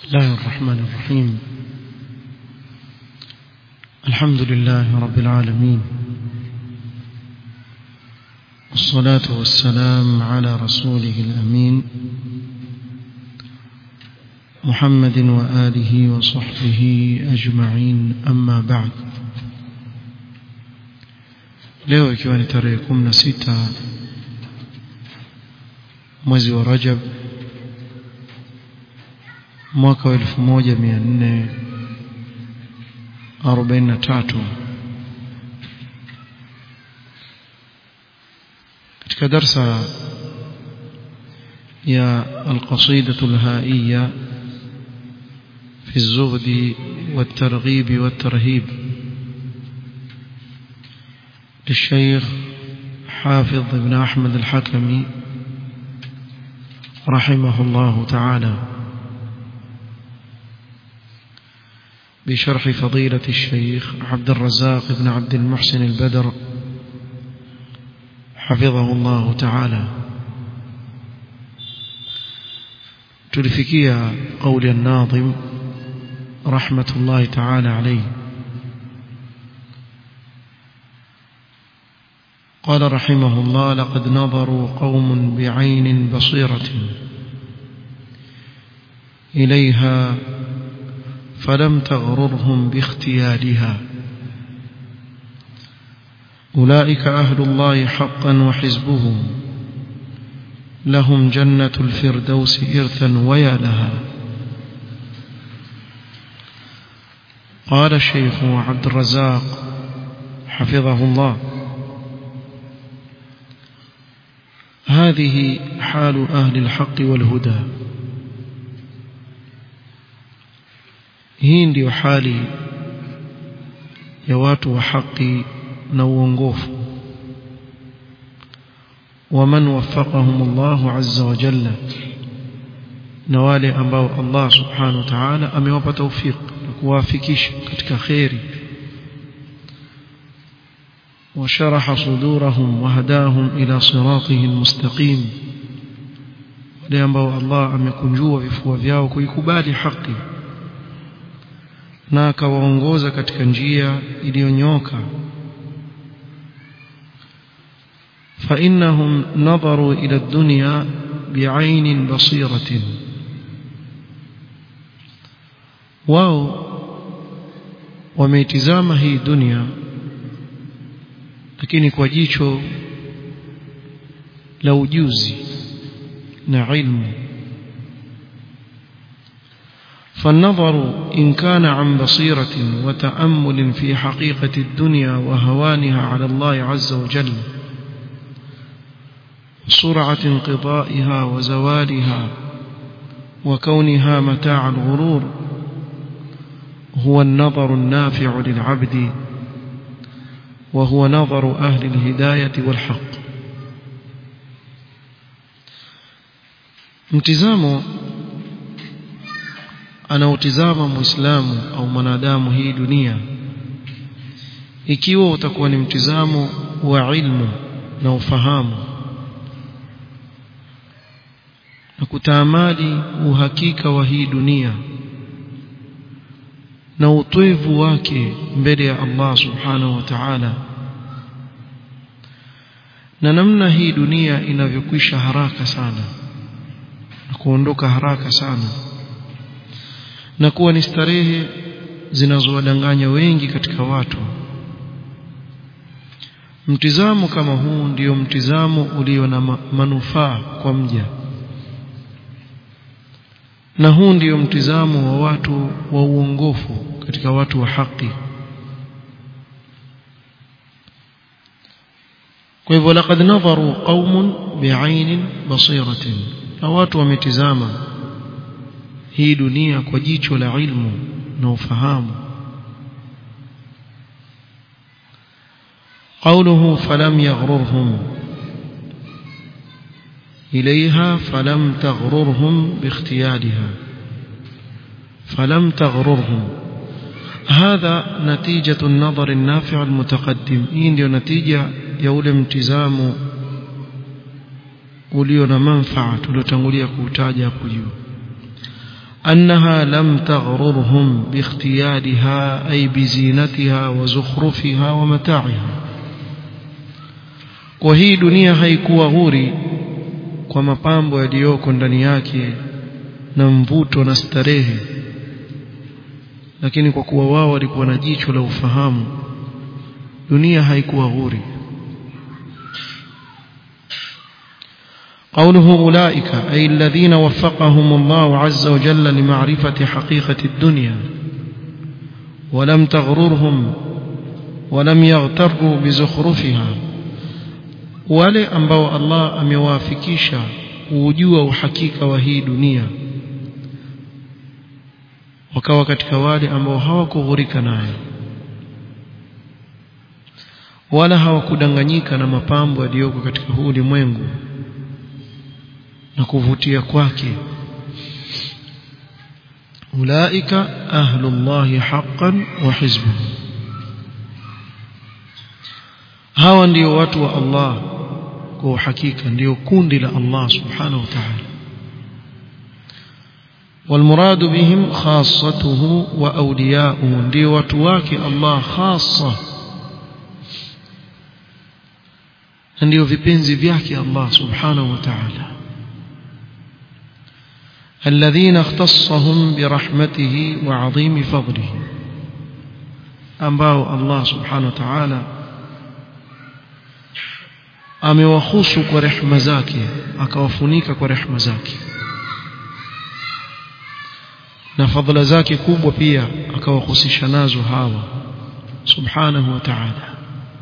الله الرحمن الرحيم الحمد لله رب العالمين والصلاة والسلام على رسوله الأمين محمد وآله وصحبه أجمعين أما بعد leo ikiwa ni tarehe 16 mwezi wa Rajab mwaka wa 1443 katika darsa ya القصيدة الهائية في الزهد والترغيب والترهيب للشيخ حافظ بن أحمد الحكمي رحمه الله تعالى بشرح فضيلة الشيخ عبد الرزاق بن عبد المحسن البدر حفظه الله تعالى تلفكيا قول الناظم رحمة الله تعالى عليه قال رحمه الله لقد نظروا قوم بعين بصيرة إليها فلم تغررهم باختيالها أولئك أهل الله حقا وحزبه لهم جنة الفردوس إرثا ويا لها قال الشيخ عبد الرزاق حفظه الله هذه حال أهل الحق والهدى hii ndiyo hali ya watu wa haki na uongofu waman waffaqahum Allah azza wa jalla na wale ambao Allah subhanahu wa ta'ala amewapa tawfik na kuwafikisha katika khairi وشرح صدورهم وهداهم إلى صراطه المستقيم wale ambao Allah amekunjua vifua vyao kuikubali haki na akawaongoza katika njia iliyonyoka فإنهم نظروا إلى الدنيا بعين بصيرة wao wameitizama hii dunia lakini kwa jicho la ujuzi na ilmu فالنظر إن كان عن بصيرة وتأمل في حقيقة الدنيا وهوانها على الله عز وجل سرعة انقضائها وزوالها وكونها متاع الغرور هو النظر النافع للعبد وهو نظر أهل الهداية والحق امتزامه anautizama muislamu au mwanadamu hii dunia ikiwa utakuwa ni mtizamo wa ilmu na ufahamu na kutaamali uhakika wa hii dunia na utwevu wake mbele ya Allah subhanahu wa ta'ala na namna hii dunia inavyokwisha haraka sana na kuondoka haraka sana na kuwa ni starehe zinazowadanganya wengi katika watu mtizamo kama huu ndio mtizamo ulio na manufaa kwa mja na huu ndio mtizamo wa watu wa uongofu katika watu wa haki kwa hivyo laqad nadharu qaumun bi'ainin basiratin na watu wametizama hii dunia kwa jicho la ilmu na ufahamu قوله فلم يغررهم إليها فلم تغررهم باختيارها فلم تغررهم هذا نتيجة النظر النافع المتقدم إن ديو نتيجة يولي امتزام ulio na manfaa tuliotangulia kuutaja hapo juu أنها لم تغررهم باختيارها أي بزينتها وزخرفها ومتاعها وهي دنيا haikuwa ghuri kwa mapambo yaliyoko ndani yake na mvuto na starehe lakini kwa kuwa wao walikuwa na jicho la ufahamu dunia haikuwa ghuri قوله أولئك أي الذين وفقهم الله عز وجل لمعرفة حقيقة الدنيا ولم تغررهم ولم يغتروا بزخرفها wale ambao Allah amewafikisha kujua uhakika wa hii dunia wakawa katika wale ambao hawakughurika nayo wala hawakudanganyika na mapambo yaliyoko katika huu ulimwengu na kuvutia kwake ulaika ahlullahi haqqan wa hizbuhu hawa ndio watu wa Allah kwa uhakika ndio kundi la Allah subhanahu wa ta'ala والمراد بهم خاصته وأولياؤه ndio watu wake Allah khassa ndio vipenzi vyake Allah subhanahu wa ta'ala الذين اختصهم برحمته وعظيم فضله ambao Allah subhanahu wa ta'ala amewahusu kwa rehema zake akawafunika kwa rehema zake na fadhila zake kubwa pia akawahusisha nazo hawa subhanahu wa ta'ala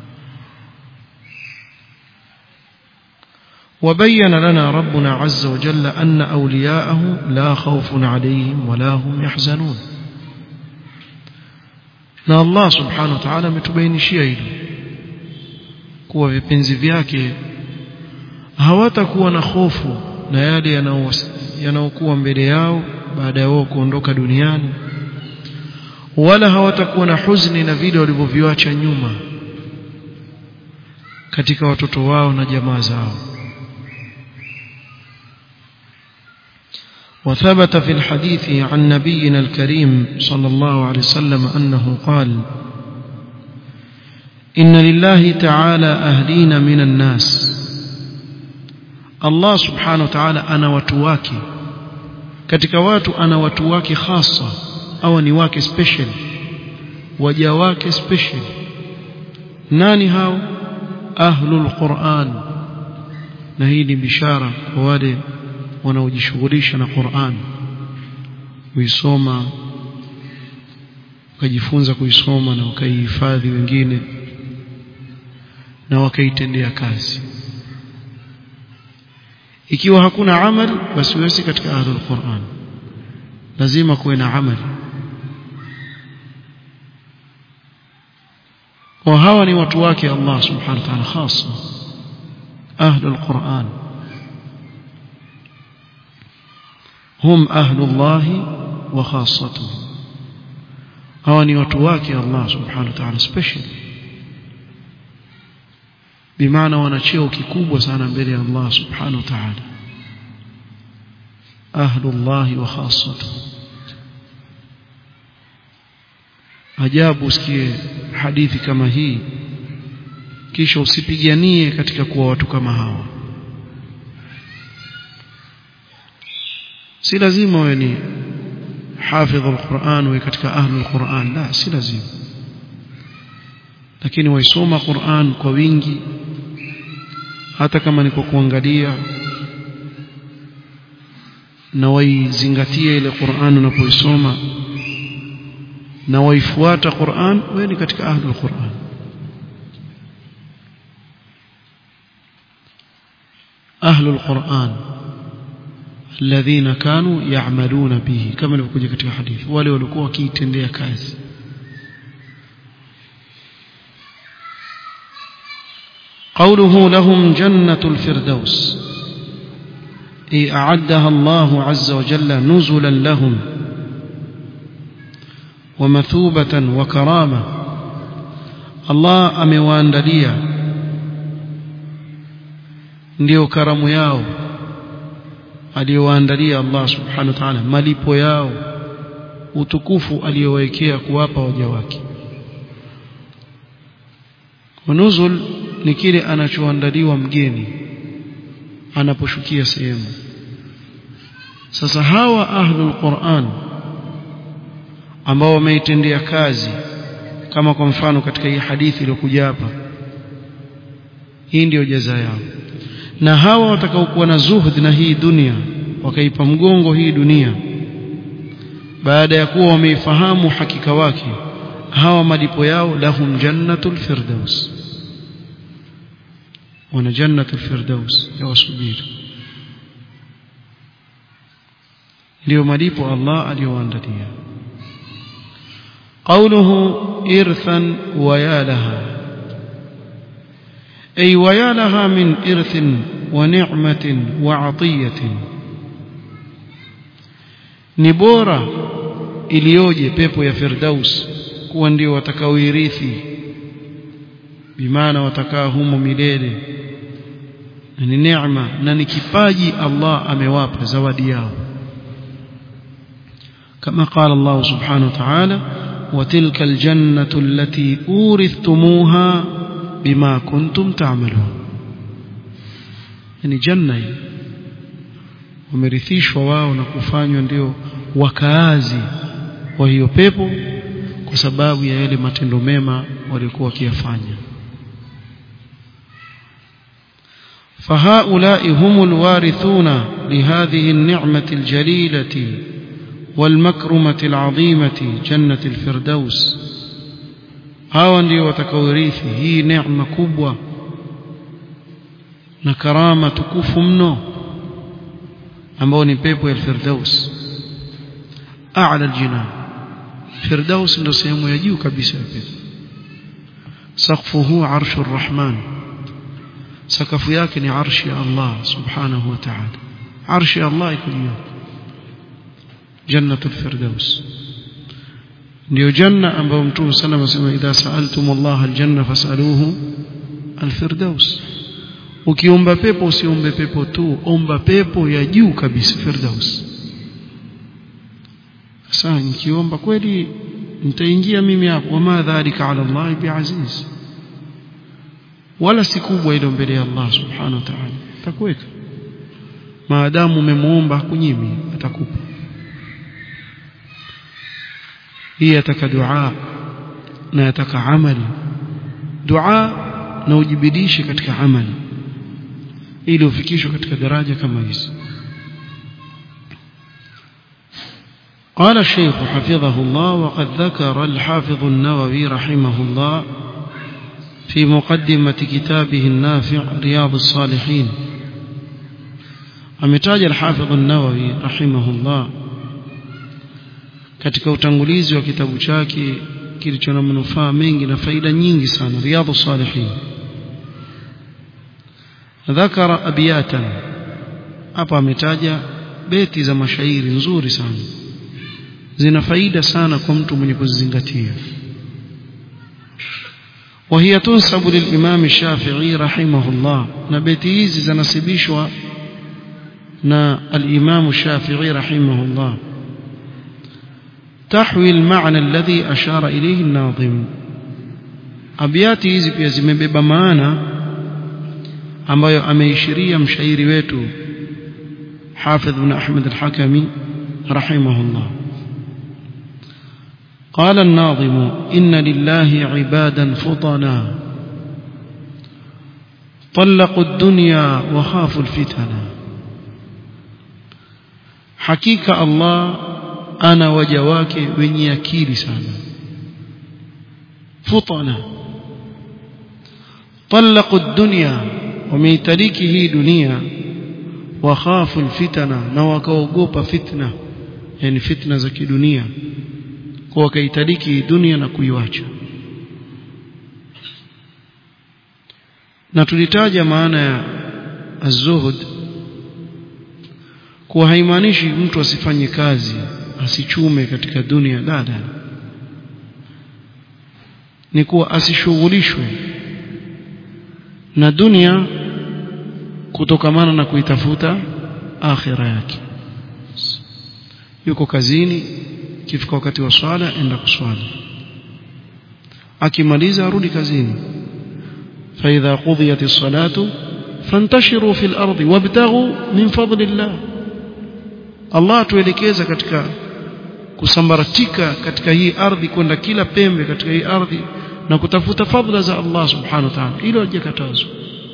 وبين لنا ربنا عز وجل أن أولياءه لا خوف عليهم ولا هم يحزنون na Allah subhanahu wa ta'ala ametubainishia hilo kuwa vipenzi vyake hawatakuwa na hofu na yale yanayokuwa mbele yao baada ya wao kuondoka duniani wala hawatakuwa na huzuni na vile walivyoviacha nyuma katika watoto wao na jamaa zao وثبت في الحديث عن نبينا الكريم صلى الله عليه وسلم أنه قال إن لله تعالى أهلين من الناس الله سبحانه وتعالى أنا وتواكي katika watu ana watu wake hasa au ni wake special waja wake special nani hao ahlul quran na hii ni bishara kwa wale wanaojishughulisha na Qur'an kuisoma wakajifunza kuisoma na wakaihifadhi wengine na wakaitendea kazi ikiwa hakuna amal basi wewe si katika ahlul Qur'an lazima kuwe na amali kwa hawa ni watu wake Allah subhanahu wa ta'ala hasa ahlul Qur'an هم أهل الله وخاصته هواني وتواكي الله سبحانه وتعالى special بمعنى wanacheo kikubwa sana mbele ya Allah subhanahu wa ta'ala أهل الله وخاصته ajabu usikie hadithi kama hii kisha usipiganie katika kuwa watu kama hawa si lazima wewe ni hafidh alquran wewe katika ahli alquran la si lazima lakini waisoma Qur'an kwa wingi hata kama ni kwa kuangalia na waizingatie ile Qur'an unapoisoma na waifuata Qur'an wewe ni katika ahli alquran ahli alquran الذين كانوا يعملون به كما ilivyokuja katika hadithi wale walikuwa wakiitendea kazi قوله لهم جنة الفردوس أي أعدها الله عز وجل نزلا لهم ومثوبة وكرامة الله أمواندليا ndio karamu yao aliyowaandalia Allah subhanahu wa ta'ala malipo yao utukufu aliyowekea kuwapa waja wake nuzul ni kile anachoandaliwa mgeni anaposhukia sehemu sasa hawa ahlul Qur'an ambao wameitendea kazi kama kwa mfano katika hii hadithi iliyokuja hapa hii ndiyo jaza yao na hawa watakaokuwa na zuhud na hii dunia wakaipa mgongo hii dunia baada ya kuwa wameifahamu hakika wake hawa malipo yao lahum jannatul firdaus wana jannatul firdaus yawasubiri ndio malipo Allah aliyowaandalia قوله إرثا ويا لها أي ويا لها من إرث ونعمة وعطية نبورة iliyoje pepo ya firdaus kuwa ndio watakaoirithi bimaana watakaa humo milele na ni neema na ni kipaji Allah amewapa zawadi yao kama qala Allah subhanahu wa ta'ala وتلك الجنة التي أورثتموها بما كنتم تعملون يعني جنة wamerithishwa wao na kufanywa ndio wakaazi wa hiyo pepo kwa sababu ya yale matendo mema walikuwa wakiyafanya فهؤلاء هم الوارثون لهذه النعمة الجليلة والمكرمة العظيمة جنة الفردوس hawa ndio watakaorithi hii neema kubwa na karama tukufu mno ambao ni pepo ya firdaus a'la aljinan firdaus ndio sehemu ya juu kabisa ya pepo saqfuhu arshu arrahman sakafu yake ni arshi ya Allah subhanahu wa ta'ala arshi ya Allah iko juu jannatul firdaus ndio janna ambayo mtume sana anasema idha sa'altum Allah aljanna fas'aluhu alfirdaus ukiomba pepo usiombe pepo tu omba pepo ya juu kabisa firdaus sasa nikiomba kweli nitaingia mimi hapo wama dhalika ala Allah biaziz wala si kubwa ile mbele ya Allah subhanahu wa ta'ala atakuweka maadamu umemuomba kunyimi atakupa hii yataka dua na yataka amali dua na ujibidishe katika amali ili ufikishwe katika daraja kama hizi قال الشيخ حفظه الله وقد ذكر الحافظ النووي رحمه الله في مقدمة كتابه النافع رياض الصالحين أمتاج الحافظ النووي رحمه الله katika utangulizi wa kitabu chake kilicho na manufaa mengi na faida nyingi sana riyadhu salihin dhakara abiyatan hapa ametaja beti za mashairi nzuri sana zina faida sana kwa mtu mwenye kuzizingatia وهي تنسب للإمام الشافعي رحمه الله نبتي hizi zinasibishwa na al-Imam Shafi'i rahimahullah تحوي المعنى الذي أشار إليه الناظم أبياتي hizi pia zimebeba maana ambayo ameishiria mshairi wetu Hafidh ibn Ahmad al-Hakami rahimahullah قال الناظم إن لله عبادا فطنا طلقوا الدنيا وخافوا الفتنة حقيقة الله ana waja wake wenye akili sana futana talaqu dunya wameitariki hii dunia wakhafu alfitana na wakaogopa fitna yani fitna za kidunia kwa wakaitariki hii dunia na kuiwacha na tulitaja maana ya az-zuhud kuwa haimaanishi mtu asifanye kazi asichume katika dunia dada ni kuwa asishughulishwe na dunia kutokamana na kuitafuta akhira yake yuko kazini kifika wakati wa swala enda kuswali akimaliza arudi kazini فإذا قضيت الصلاة فانتشروا في الأرض وابتغوا من فضل الله Allah tuelekeza katika kusambaratika katika hii ardhi kwenda kila pembe katika hii ardhi na kutafuta fadhila za Allah subhanahu wa ta'ala hilo hajakatazwa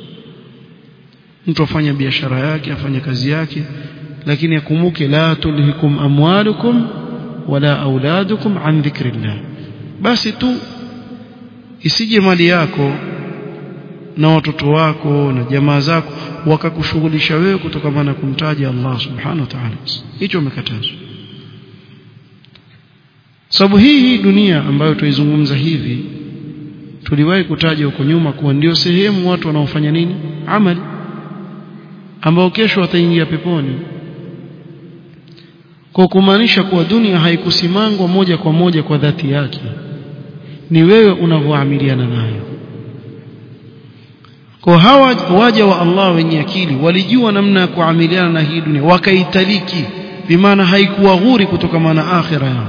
mtu afanya biashara yake afanya kazi yake lakini akumbuke la tulhikum amwalukum wala auladukum an dhikrillah basi tu isije mali yako na watoto wako na jamaa zako wakakushughulisha wewe kutokana na kumtaja Allah subhanahu wa ta'ala hicho umekatazwa sababu hii hii dunia ambayo tuizungumza hivi tuliwahi kutaja huko nyuma kuwa ndio sehemu watu wanaofanya nini amali ambao kesho wataingia peponi kwa kumaanisha kuwa dunia haikusimangwa moja kwa moja kwa dhati yake ni wewe unavyoamiliana nayo kwa hawa waja wa Allah wenye akili walijua namna ya kuamiliana na hii dunia wakaitaliki bimaana haikuwa ghuri kutoka na akhira yao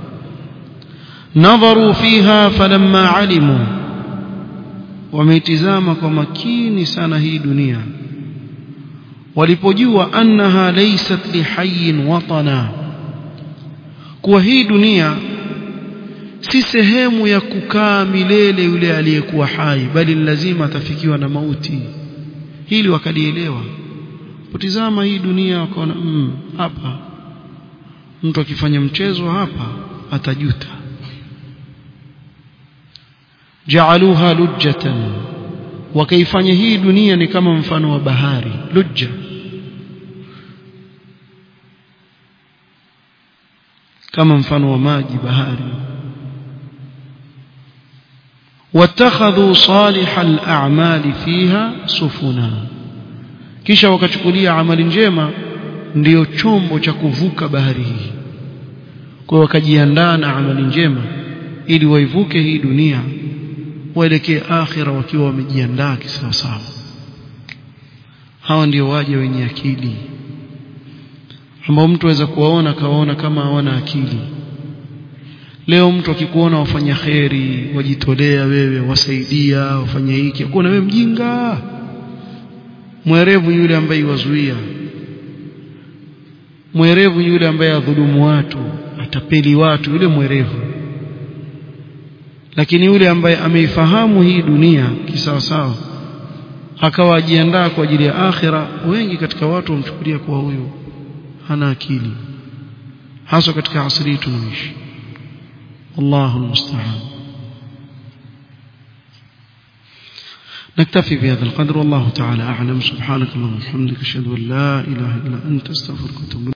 nadharu fiha falamma alimu wameitizama kwa makini sana hii dunia walipojua annaha laysat lihayyin watana kuwa hii dunia si sehemu ya kukaa milele yule aliyekuwa hai bali lazima atafikiwa na mauti hili wakalielewa kutizama hii dunia wakaona mm, hapa mtu akifanya mchezo hapa atajuta jaaluha lujjatan wakaifanya hii dunia ni kama mfano wa bahari lujja kama mfano wa maji bahari واتخذوا صالح الأعمال فيها سفنا kisha wakachukulia amali njema ndiyo chombo cha kuvuka bahari hii kwa wakajiandaa na amali njema ili waivuke hii dunia waelekee akhira wakiwa wamejiandaa kisawasawa hawa ndio waje wenye akili ambao mtu aweza kuwaona kawaona kama hawana akili leo mtu akikuona wafanya kheri wajitolea wewe wasaidia wafanya hiki akuona wewe mjinga mwerevu yule ambaye wazuia mwerevu yule ambaye adhulumu watu atapeli watu yule mwerevu lakini yule ambaye ameifahamu hii dunia kisawasawa akawa ajiandaa kwa ajili ya akhira wengi katika watu wamchukulia kwa huyu hana akili hasa katika asri tunaoishi الله المستعان نكتفي بهذا القدر والله تعالى أعلم سبحانك اللهم وبحمدك أشهد أن لا إله إلا أنت استغفرك وأتوب